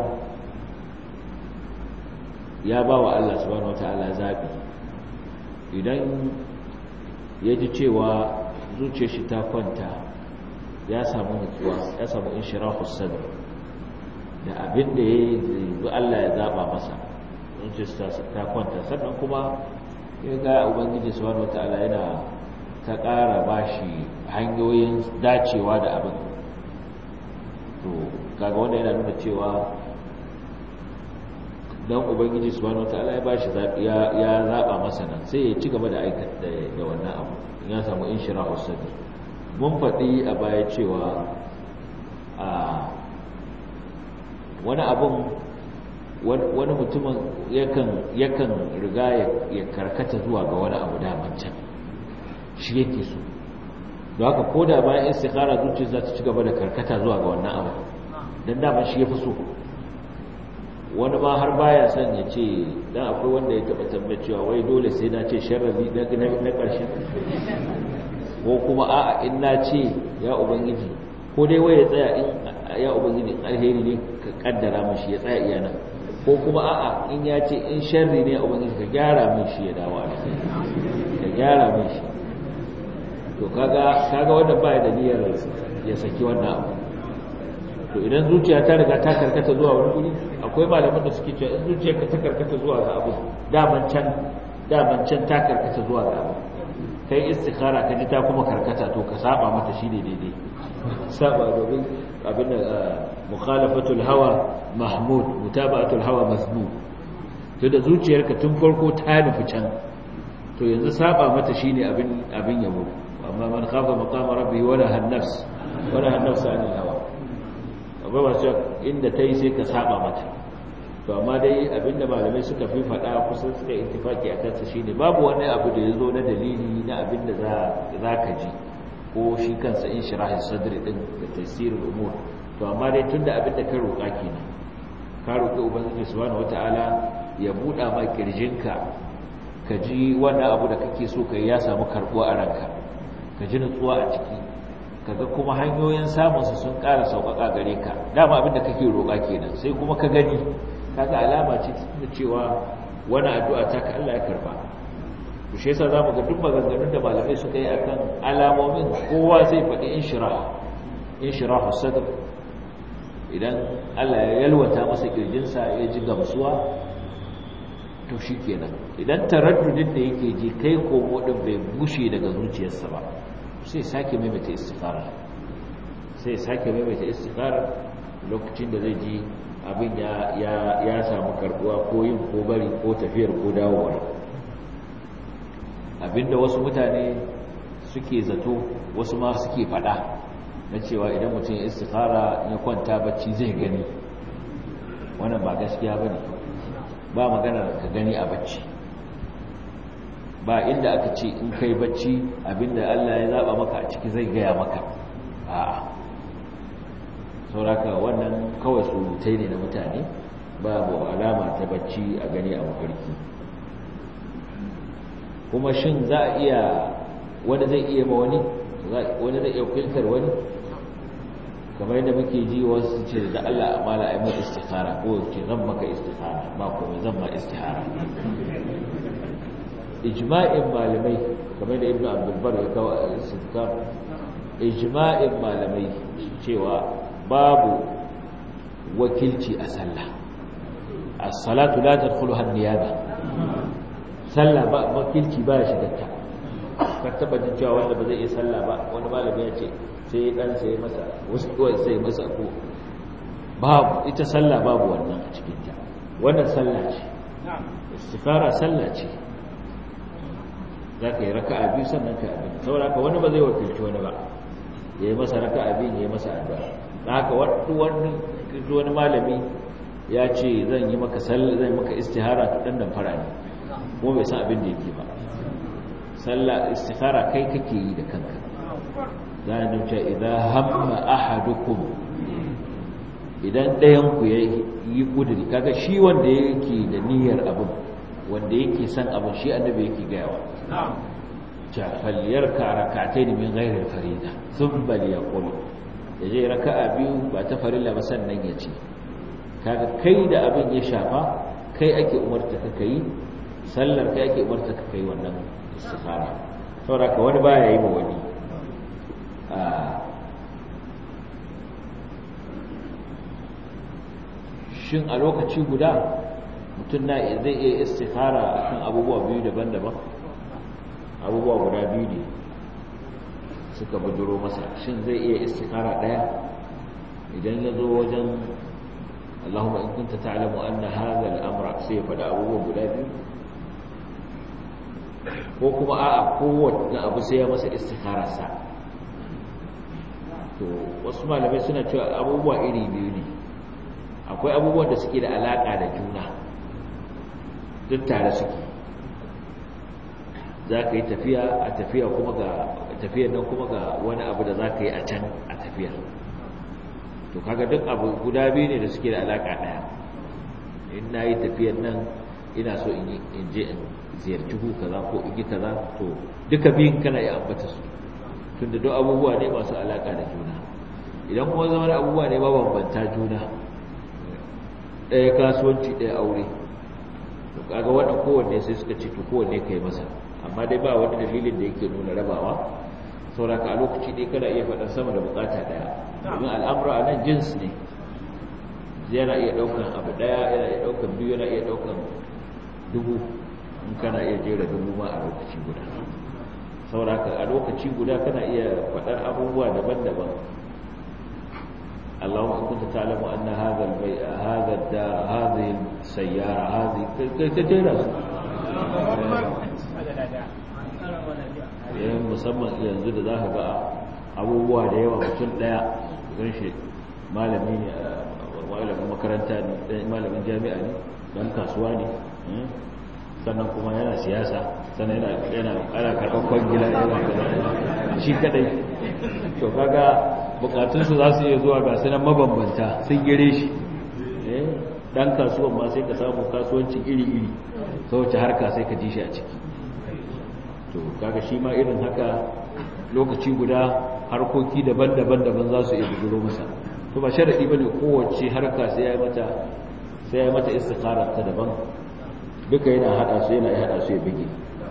ya ba wa Allah subhanahu wataala zabi idan ya ji cewa zuciyar shi ta kwanta ya samu nutsuwa ya samu inshirahus sadr da abin da ya yi Allah ya zaba masa zuciyar ta kwanta sannan kuma ya ga ubangiji subhanahu wataala yana ta ƙara bashi hanyoyin dacewa da abin to kaga wanda yana nuna cewa dan ubangiji subhanahu wataala ya bashi zabi ya ya zaba masa nan sai ya ci gaba da aikata da wannan abu in ya samu inshirahu sadr mun faɗi a baya cewa a wani abun wani mutumin yakan yakan riga ya karkata zuwa ga wani abu daman can shi yake so don haka ko da bayan istikhara zuciya za ta ci gaba da karkata zuwa ga wannan abu don daman shi ya fi so wani ma har baya son ya ce dan akwai wanda ya taba tambaye cewa wai dole sai na ce sharri na na ƙarshen ko kuma a'a in na ce ya ubangiji ko dai wai ya tsaya in ya ubangiji alheri ne ka kaddara min shi ya tsaya iyana ko kuma a'a in ya ce in sharri ne ubangiji ka gyara min shi ya dawo alheri ka gyara mai shi to kaga kaga wanda ba da niyyar ya saki wannan abu to idan zuciya ta riga ta karkata zuwa wani guri akwai malaman da suke cewa in zuciyarka ta karkata zuwa ga abu daman can daman can ta karkata zuwa ga abu kai istikhara ka ji ta kuma karkata to ka saba mata shine daidai saba domin abin da mukhalafatul hawa mahmud mutaba'atul hawa mazmum to da zuciyarka tun farko ta nufi can to yanzu saba mata shine abin abin yabo amma man khafa maqama rabbi wala han-nafs wala han-nafs anil hawa amma ba sai inda tayi sai ka saba mata to amma dai abinda malamai suka fi faɗa kusan suka ittifaki a kansa shine babu wani abu da yazo na dalili na abinda za zaka ji ko shi kansa in shirahi sadri din da tafsirul umur to amma dai tunda abinda ka roƙa kenan ka roƙi ubangiji subhanahu wataala ya buɗa ma kirjinka ka ji wannan abu da kake so kai ya samu karbuwa a ranka ka ji nutsuwa a ciki kaga kuma hanyoyin samunsa sun ƙara sauƙaƙa gare ka dama abinda kake roƙa kenan sai kuma ka gani kaga alama ce ta cewa wani addu'a ta ka Allah ya karba to shi yasa zamu ga duk maganganun da malamai suka yi akan alamomin kowa zai faɗi inshirah inshirahu sadr idan Allah ya yalwata masa kirjinsa ya ji gamsuwa to shikenan idan taraddudin da yake ji kai komo din bai bushe daga zuciyarsa ba sai sake maimaita istikhara sai sake maimaita istikhara lokacin da zai ji abin ya ya ya samu karbuwa ko yin ko bari ko tafiyar ko dawowa abinda wasu mutane suke zato wasu ma suke fada na cewa idan mutum ya istikhara ya kwanta bacci zai gani wannan ba gaskiya bane ba magana ka gani a bacci ba inda aka ce in kai bacci abinda Allah ya zaba maka a ciki zai gaya maka a'a sauraka wannan kawai surutai ne na mutane babu alama ta bacci a gani a mafarki kuma shin za a iya wani zai iya ma wani wani zai iya filtar wani kamar yadda muke ji wasu ce da Allah amala ai mai istikhara ko ce zan maka istikhara ba komai zan ma istihara ijma'in malamai kamar da ibnu abdul bar ya kawo al-istithkar ijma'in malamai cewa babu wakilci a sallah as-salatu la tadkhuluha an-niyaba sallah ba wakilci ba ya shiga ta ka taba jin cewa wanda ba zai iya sallah ba wani malami ya ce sai dan sai masa wasu kawai sai masa ko babu ita sallah babu wannan a cikin ta wannan sallah ce istifara sallah ce zaka yi raka'a biyu sannan ka abin saboda ka wani ba zai wakilci wani ba yayi masa raka'a biyu yayi masa addu'a haka wani wani malami ya ce zan yi maka sallah zan maka istihara to dan dan fara ne kuma bai san abin da yake ba sallah istihara kai kake yi da kanka za a nuce idan hamma ahadukum idan ɗayan ku ya yi kudiri kaga shi wanda yake da niyyar abin wanda yake san abin shi annabi yake gayawa jafaliyar ka rakatai min gairar farida sun bali ya kulu ya je raka'a biyu ba ta farilla ba sannan ya ce kaga kai da abin ya shafa kai ake umarta ka kai sallar kai ake umarta ka kai wannan istikhara saboda ka wani baya yi ma wani shin a lokaci guda mutum na zai iya istikhara akan abubuwa biyu daban-daban abubuwa guda biyu ne suka bujuro masa shin zai iya istikhara daya idan ya zo wajen Allahumma in kunta ta'lamu anna hadha al-amra sai ya fada abubuwa guda biyu ko kuma a'a kowanne abu sai ya masa istikhara sa to wasu malamai suna cewa abubuwa iri biyu ne akwai abubuwan da suke da alaka da juna duk tare suke za ka yi tafiya a tafiya kuma ga tafiyar nan kuma ga wani abu da za ka yi a can a tafiya to kaga duk abu guda biyu ne da suke da alaka daya in na yi tafiyar nan ina so in je in ziyarci hu kaza ko in yi kaza to duka biyun kana yi ambata su tunda duk abubuwa ne masu alaka da juna idan kuma zama da abubuwa ne mabambanta juna ɗaya kasuwanci ɗaya aure to kaga wannan kowanne sai suka ce to kowanne kai masa amma dai ba wani dalilin da yake nuna rabawa sauraka a lokaci ɗaya kana iya faɗar sama da bukata ɗaya domin al'amura a nan jins ne yana iya ɗaukan abu ɗaya yana iya ɗaukan biyu yana iya ɗaukan dubu in kana iya jera dubu ma a lokaci guda sauraka a lokaci guda kana iya faɗar abubuwa daban-daban اللهم إن كنت تعلم أن هذا البيع هذا الدار هذه السيارة هذه كثيرة yayin musamman yanzu da za ka ga abubuwa da yawa mutum daya don shi malami ne malamin makaranta ne malamin jami'a ne don kasuwa ne sannan kuma yana siyasa sannan yana ana karɓar kwangila yana shi kadai to kaga bukatunsu za su iya zuwa ga sunan mabambanta sun gire shi dan kasuwan ma sai ka samu kasuwanci iri-iri ta wace harka sai ka ji shi a ciki to kaga shi ma irin haka lokaci guda harkoki daban-daban daban za su iya bujuro masa to ba sharadi bane kowace harka sai ya mata sai ya mata istikharar ta daban duka yana hada su yana hada su ya bige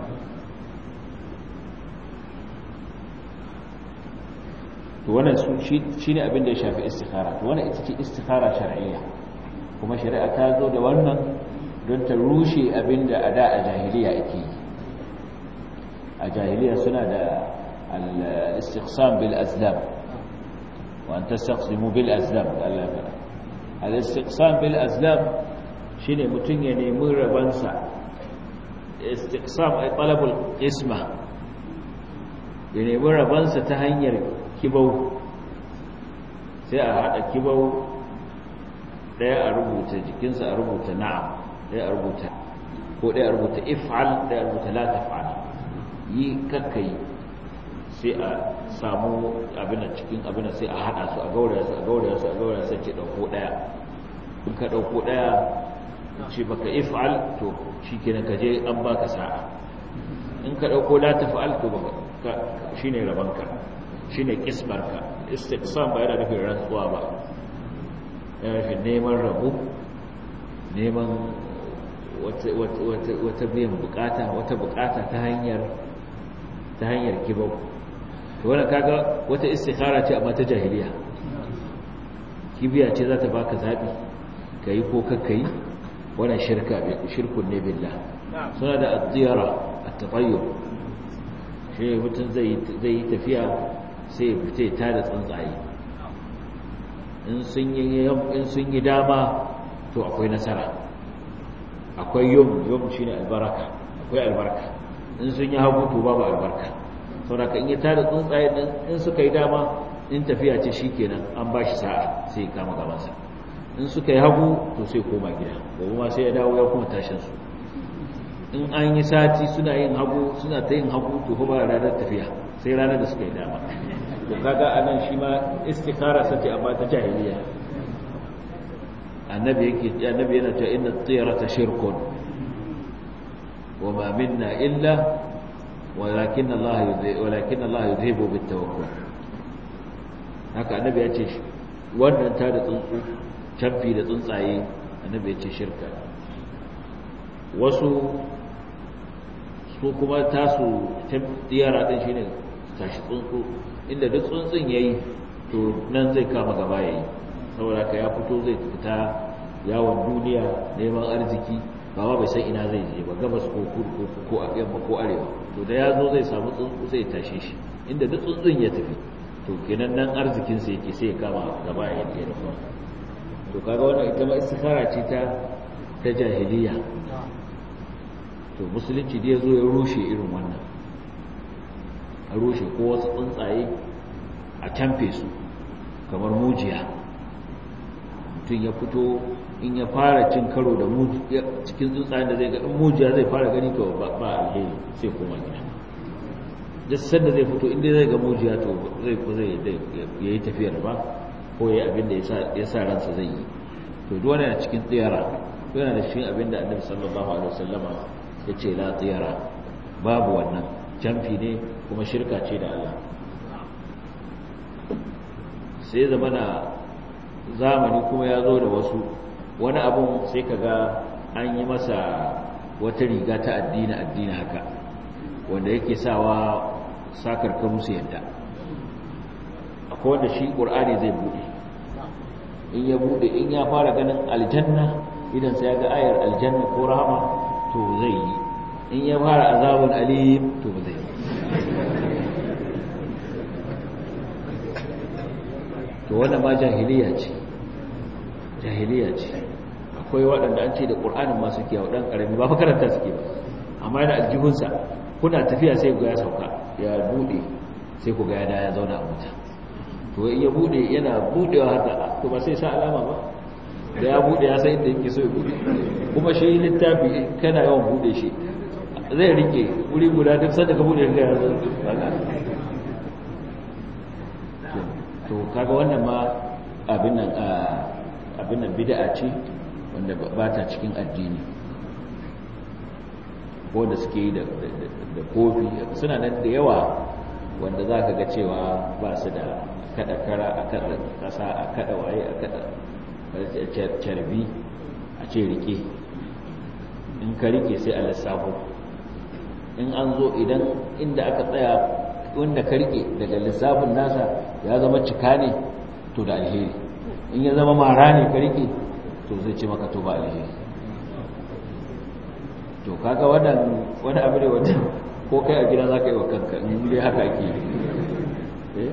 to wannan shine abin da ya shafi istikhara to wannan ita ce istikhara shar'iyya kuma shari'a ta zo da wannan don ta rushe abin da a da a jahiliya ake yi a jahiliya suna da al-istiqsam bil azlam wa an tastaqsimu bil azlam Allah ya al-istiqsam bil azlam shine mutun ya nemi rabansa istiqsam ay talabul isma ya nemi rabansa ta hanyar kibau sai a hada kibau daya a rubuta jikinsa a rubuta na'am daya a rubuta ko daya a rubuta if'al daya a rubuta la taf'al yi kakkai sai a samu abin da cikin abin da sai a hada su a gauraya su a gauraya su a gauraya sai ce dauko daya in ka dauko daya ce baka if'al to shikenan ka je an baka sa'a in ka dauko la taf'al to baka shine rabanka shine kisbarka istiqsam ba yana nufin rantsuwa ba yana nufin neman rabu neman wata biyan bukata wata bukata ta hanyar ta hanyar kibau to wannan kaga wata istikhara ce amma ta jahiliya kibiya ce za ta baka zabi kai ko kakkai wannan shirka shirkun ne billah suna da at-tiyara at-tatayyur shi mutum zai yi tafiya sai ya fita ta da tsuntsaye in sun yi dama to akwai nasara akwai yom yom shi ne albaraka akwai albarka in sun yi hagu to babu albarka sauraka in yi ta da tsuntsaye in suka yi dama in tafiya ce shi kenan an ba shi sa'a sai kama gabansa in suka yi hagu to sai koma gida gobe ma sai ya dawo ya kuma tashinsu in an yi sati suna yin hagu suna ta yin hagu to kuma ranar tafiya sai ranar da suka yi dama to kaga anan shi ma istikhara sace amma ta jahiliya annabi yake annabi yana cewa inna at-tayrata shirkun wa ma minna illa walakin Allah yudhi walakin Allah yudhibu bit-tawakkul haka annabi ya ce wannan ta da tsuntsu canfi da tsuntsaye annabi ya ce shirka wasu su kuma tasu tiyara din shine tashi tsuntsu inda duk tsuntsun yayi to nan zai kama gaba yayi saboda ka ya fito zai fita yawon duniya neman arziki ba ma bai san ina zai je ba gabas ko kudu ko a yamma ko arewa to da ya zo zai samu tsuntsu zai tashe shi inda duk tsuntsun ya tafi to kenan nan arzikin sa yake sai ya kama gaba ya yi da to kaga wannan ita ma istikhara ce ta ta jahiliya to musulunci da ya zo ya rushe irin wannan a rushe ko wasu tsuntsaye a camfe su kamar mujiya mutum ya fito in ya fara cin karo da cikin tsuntsayen da zai ga mujiya zai fara gani to ba alheri sai koma gida duk sanda zai fito inda zai ga mujiya to zai ko zai ya yi tafiyar ba ko ya yi abin da ya sa ransa zai yi to duk wani cikin tsiyara yana da shi abin da annabi sallallahu alaihi wasallama ya ce la tsiyara babu wannan camfi ne kuma shirka ce da Allah sai zama na zamani kuma ya zo da wasu wani abun sai ka ga an yi masa wata riga ta addini addini haka wanda yake sawa sakar karu su yadda akwai wanda shi ƙur'ani zai buɗe in ya buɗe in ya fara ganin aljanna idan sai ya ga ayar aljanna ko rahama to zai yi in ya fara azabun alim to ba zai yi to wannan ma jahiliya ce jahiliya ce akwai waɗanda an ce da ƙur'anin masu kiyawa ɗan ƙarami ba makaranta suke ba amma yana aljihunsa kuna tafiya sai ga ya sauka ya buɗe sai ku ga ya zauna a wuta to in ya buɗe yana buɗewa haka to ba sai sa alama ba da ya buɗe ya san inda yake so ya buɗe kuma shi littafi kana yawan buɗe shi zai rike wuri guda duk sanda ka buɗe ga ya zo to kaga wannan ma abin nan abin nan bid'a ce wanda ba ta cikin addini ko da suke yi da kofi suna nan da yawa wanda za ka ga cewa ba su da kada kara a kada kasa a kada waye a kada carbi a ce rike in ka rike sai a lissafo in an zo idan inda aka tsaya wanda ka rike daga lissafin nasa ya zama cika ne to da alheri in ya zama mara ne ka rike to zai ce maka to ba alheri to kaga wannan wani abu ne wanda ko kai a gida za ka yi wa kanka in dai haka ake yi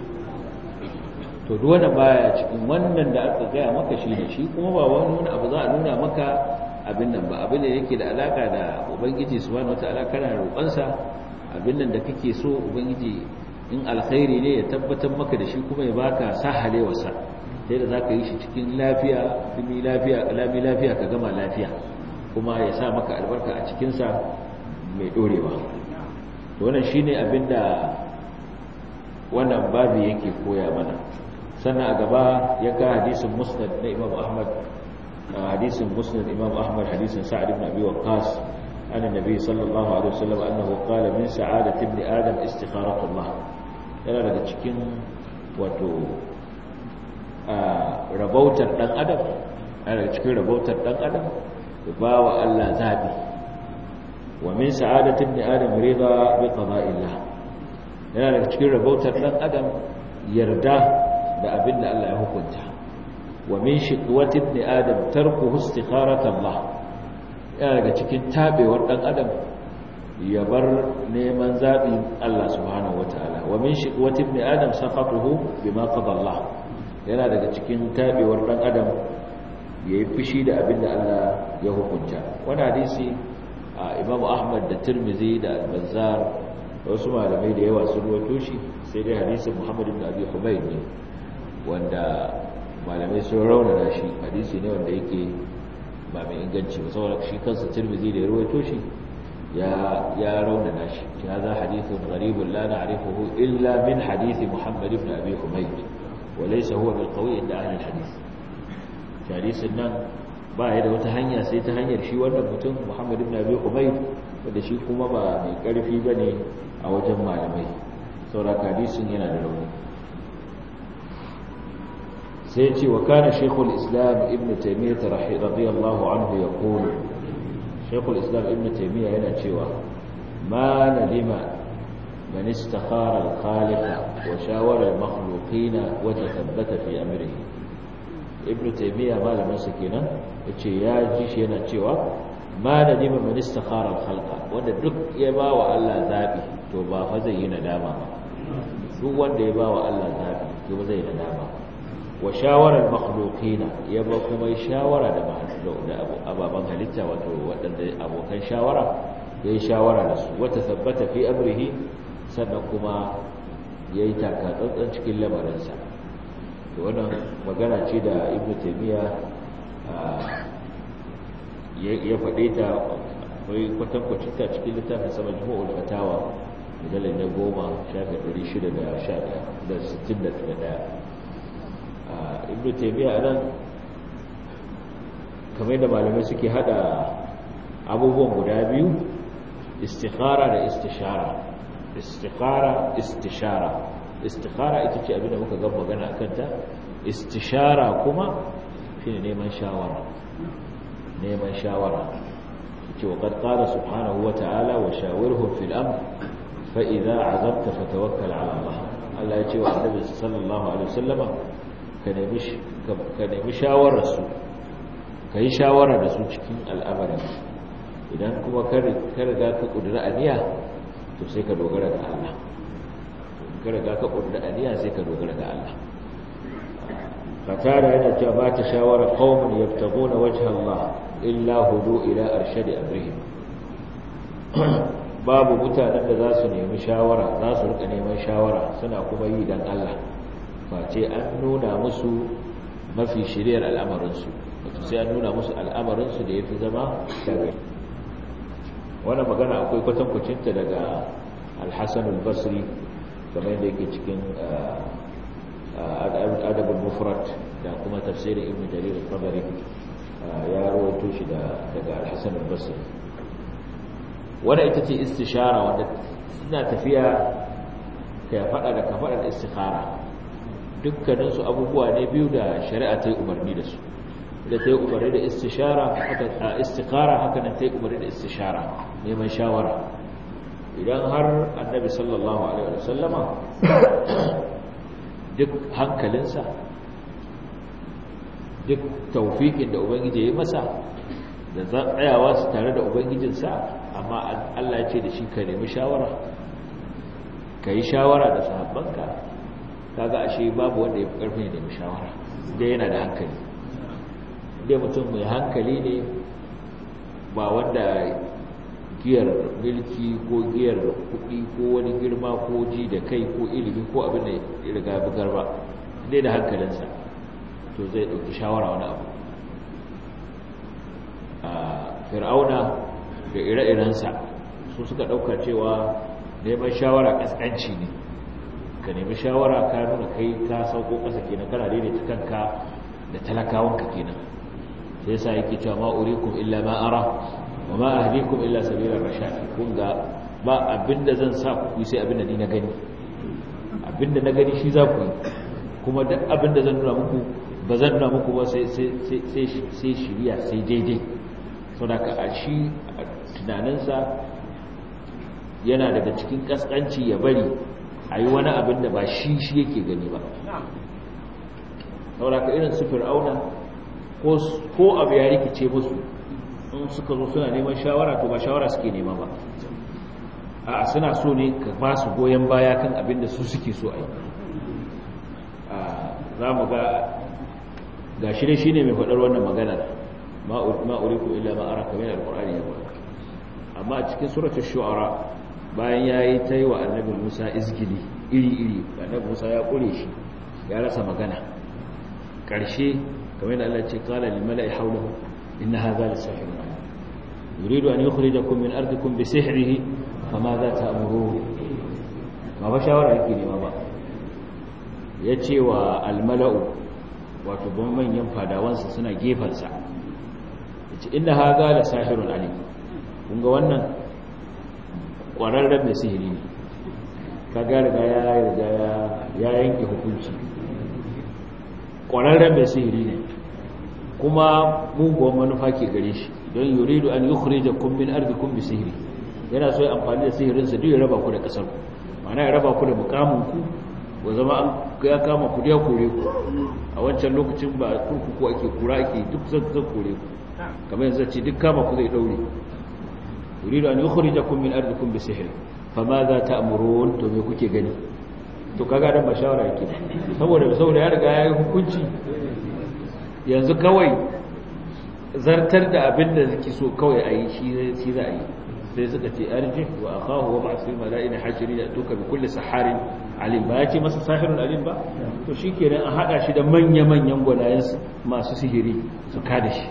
to duk wanda baya cikin wannan da aka gaya maka shi ne shi kuma ba wani wani abu za a nuna maka abin nan ba abin da yake da alaka da ubangiji subhanahu wataala kana roƙonsa abin nan da kake so ubangiji in alkhairi ne ya tabbatar maka da shi kuma ya baka sahalewarsa sai da zaka yi shi cikin lafiya dumi lafiya kalami lafiya ka gama lafiya kuma ya sa maka albarka a cikin sa mai dorewa to wannan shine abin da wannan babu yake koya mana sannan a gaba ya ga hadisin musnad na Imam Ahmad hadisin musnad Imam Ahmad hadisin Sa'ad ibn Abi Waqqas عن النبي صلى الله عليه وسلم أنه قال من سعادة ابن آدم استخارة الله yana daga cikin wato rabautar ɗan adam yana daga cikin rabautar ɗan adam ba wa Allah zaɓi wa min sa'adatin da adam rida bi qada'illah yana daga cikin rabautar ɗan adam yarda da abin da Allah ya hukunta wa min shiqwatin da adam tarkuhu istikharat Allah yana daga cikin tabewar ɗan adam ya bar neman zaɓin Allah subhanahu wa ta'ala wa min shiqwati ibn adam saqatuhu bima qada Allah yana daga cikin tabewar ɗan adam yayi fushi da abin da Allah ya hukunta wannan hadisi Imam Ahmad da Tirmidhi da Al-Bazzar da wasu malamai da yawa sun rawaito shi sai dai hadisin Muhammad ibn Abi Humayd ne wanda malamai sun raunana shi hadisi ne wanda yake ba mai inganci ba saboda shi kansa Tirmidhi da ya rawaito shi ya ya raunana shi هذا حديث غريب لا نعرفه إلا من حديث محمد بن أبي حميد وليس هو بالقوي عند أهل الحديث حديث النان ba ya da wata hanya sai ta hanyar shi wannan mutum Muhammad ibn Abi Humayd wanda shi kuma ba mai karfi bane a wajen malamai saboda hadisin yana da rauni sai ce wa kana Sheikhul Islam Ibn Taymiyyah radiyallahu anhu yaqulu Sheikhul Islam Ibn Taymiyyah yana cewa ma nadima man istakhara al-khaliq wa shawara al-makhluqin wa tathabbata fi amrihi Ibn Taymiyyah malamin sa kenan yace ya ji shi yana cewa ma nadima man istakhara al-khalq wanda duk ya ba wa Allah zabi to ba fa zai yi nadama ba duk wanda ya ba wa Allah zabi to ba zai yi nadama ba wa shawarar makhlukina ya ba kuma shawara da ababen halitta wato waɗanda abokan shawara ya yi shawara da su wata sabbata fi amrihi sannan kuma ya yi takatsantsan cikin lamarinsa da wannan magana ce da ibn taimiyya ya faɗe ta akwai kwatankwacin ta cikin littafin sama jima'ul fatawa misalin na goma shafi 661 ibn taymiya anan kamar da malamai suke hada abubuwan guda biyu istikhara da istishara istikhara istishara istikhara ita ce abinda muka ga magana akan ta istishara kuma shine neman shawara neman shawara yace wa qad qala subhanahu wa ta'ala wa shawirhum fil amr fa idza azabta fatawakkal ala Allah Allah yace wa annabi sallallahu alaihi wasallama ka nemi ka nemi shawarar su kai shawara da su cikin al'amarin idan kuma ka riga ka kudura aniya to sai ka dogara ga Allah ka riga ka kudura aniya sai ka dogara ga Allah fatara yana cewa ba ta shawara qaumun yabtaguna wajha Allah illa hudu ila arshadi amrihim babu mutanen da za su nemi shawara za su rika neman shawara suna kuma yi dan Allah face an nuna musu mafi shiriyar al'amarinsu wato sai an nuna musu al'amarinsu da ya fi zama daga wannan magana akwai kwatankwacinta daga alhassan al-basri kamar yadda yake cikin adabul mufrat da kuma tafsirin ibn jarir al-tabari ya rawaito shi daga alhassan al-basri wadda ita ce istishara wanda suna tafiya ka faɗa da ka faɗa da istikhara dukkaninsu abubuwa ne biyu da shari'a ta yi umarni da su da ta yi umarni da istishara a istikhara haka nan ta yi umarni da istishara neman shawara idan har annabi sallallahu alaihi wasallama duk hankalinsa duk taufikin da ubangiji ya yi masa da tsayawa su tare da ubangijinsa amma Allah ya ce da shi ka nemi shawara ka yi shawara da sahabbanka kaga ashe babu wanda ya fi karfin ya nemi shawara da yana da hankali dai mutum mai hankali ne ba wanda giyar milki ko giyar kuɗi ko wani girma ko ji da kai ko ilimi ko abin da ya riga bugar ba dai da hankalinsa to zai ɗauki shawara wani abu a fir'auna da ire-irensa su suka ɗauka cewa neman shawara ƙasƙanci ne ka nemi shawara ka nuna kai ka sauko ƙasa kenan kana daidaita kanka da talakawanka kenan sai sa yake cewa ma urikum illa ma ara wa ma ahdikum illa sabila rashad kun ga ba abinda zan sa ku sai abinda ni na gani abinda na gani shi za ku yi kuma duk abinda zan nuna muku ba zan nuna muku ba sai sai sai sai shiriya sai daidai saboda ka a shi tunaninsa yana daga cikin kaskanci ya bari a yi wani abin da ba shi shi yake gani ba saboda ka irin su fir'auna ko abu ya rikice musu in suka zo suna neman shawara to ba shawara suke nema ba a suna so ne ka ba su goyon baya kan abin da su suke so a yi za mu ga ga shi ne shi ne mai faɗar wannan maganar ma'uriku illa ma'ara kamar al-ƙur'ani ya ba amma a cikin suratul shu'ara bayan ya yi ta yi wa annabin musa izgili iri-iri annabin musa ya ƙure shi ya rasa magana ƙarshe kamar da Allah ce kala limala'i haulahu inna hadha lisahirun yuridu an yukhrijakum min ardikum bi sihrihi fama za ta'muru ba ba shawara yake nema ba yace wa almala'u wato ban manyan fadawansa suna gefansa yace inna hadha lisahirun alim kun ga wannan kwararren mai sihiri ne ka riga ya riga ya yanke hukunci kwararren mai sihiri ne kuma muguwan manufa ke gare shi don yuridu an yi kure da kumbin arzikun bi sihiri yana so ya amfani da sihirinsa duk ya raba ku da ƙasar ku mana ya raba ku da mukaminku wa zama an ya kama ku ya kore ku a wancan lokacin ba kurkuku ake kura ake duk zan kore ku kamar yanzu ce duk kama ku zai daure yuridu an yukhrijakum min ardikum bi sihr fama za ta'murun to me kuke gani to kaga dan ba shawara yake saboda saboda ya riga yayi hukunci yanzu kawai zartar da abin da suke so kawai ayi shi shi za a yi sai suka ce arji wa akahu wa ba'ath fil mala'ina hashirin atuka bi kulli saharin alim ba yace masa sahirun alim ba to shikenan a hada shi da manya manyan gwanayen masu sihiri su kada shi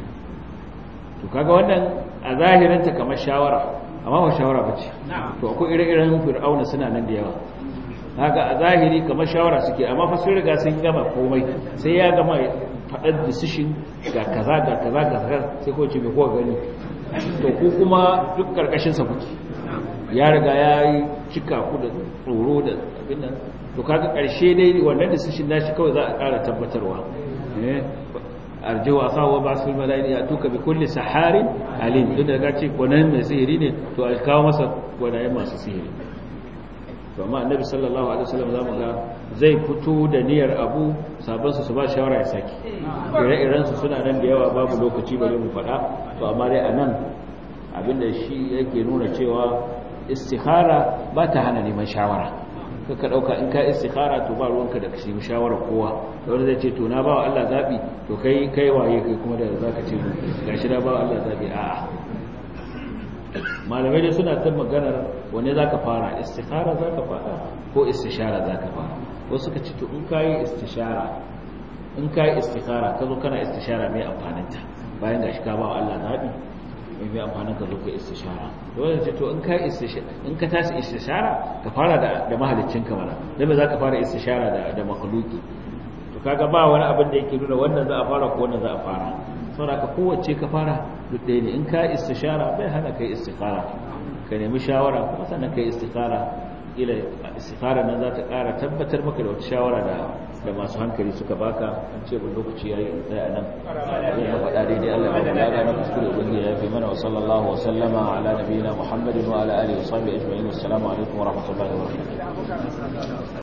to kaga wannan a zahirinta kamar shawara amma ba shawara ba ce to akwai ire-iren fir'auna suna nan da yawa haka a zahiri kamar shawara suke amma fa sun riga sun gama komai sai ya gama faɗar decision ga kaza ga kaza ga kaza sai ko ce mai kowa gani to ku kuma duk karkashin sa kuke ya riga ya yi cika ku da tsoro da abin nan to kaga karshe dai wannan decision nashi kawai za a ƙara tabbatarwa arjiwa akahu wa ba'sul malaini ya tuka bi kulli saharin alim duk da ga ce gwanan mai sihiri ne to a kawo masa gwanayen masu sihiri to amma annabi sallallahu alaihi wasallam zamu ga zai fito da niyyar abu sabon su ba shawara ya saki ire-iren su suna nan da yawa babu lokaci bare mu faɗa to amma dai anan abinda shi yake nuna cewa istikhara ba ta hana neman shawara kaka dauka in ka istikhara to ba ruwanka da kashi shawara kowa da wanda zai ce to na bawa Allah zabi to kai kai waye kai kuma da zaka ce gashi na bawa Allah zabi a'a malamai dai suna ta maganar wanne zaka fara istikhara zaka fara ko istishara zaka fara wasu suka ce to in kai istishara in kai istikhara kazo kana istishara mai amfanin ta bayan gashi ka bawa Allah zabi mai mai amfanin ka zo ka istishara dole ce to in ka istishara in ka tashi istishara ka fara da da mahaliccinka mana dan me zaka fara istishara da da makhluki to kaga ba wani abin da yake nuna wannan za a fara ko wannan za a fara saboda ka kowace ka fara duk ɗaya ne in ka istishara bai hana kai istikhara ka nemi shawara kuma sannan kai istikhara ila istikhara nan za ta ƙara tabbatar maka da wata shawara da da masu hankali suka baka an ce bin lokaci yayi tsaya nan zai na faɗa daidai Allah ya bada na kuskure ubangiji ya fi mana wa sallallahu wa sallama ala nabiyina Muhammadin wa ala alihi wa sahbihi ajma'in assalamu alaikum wa rahmatullahi wa barakatuh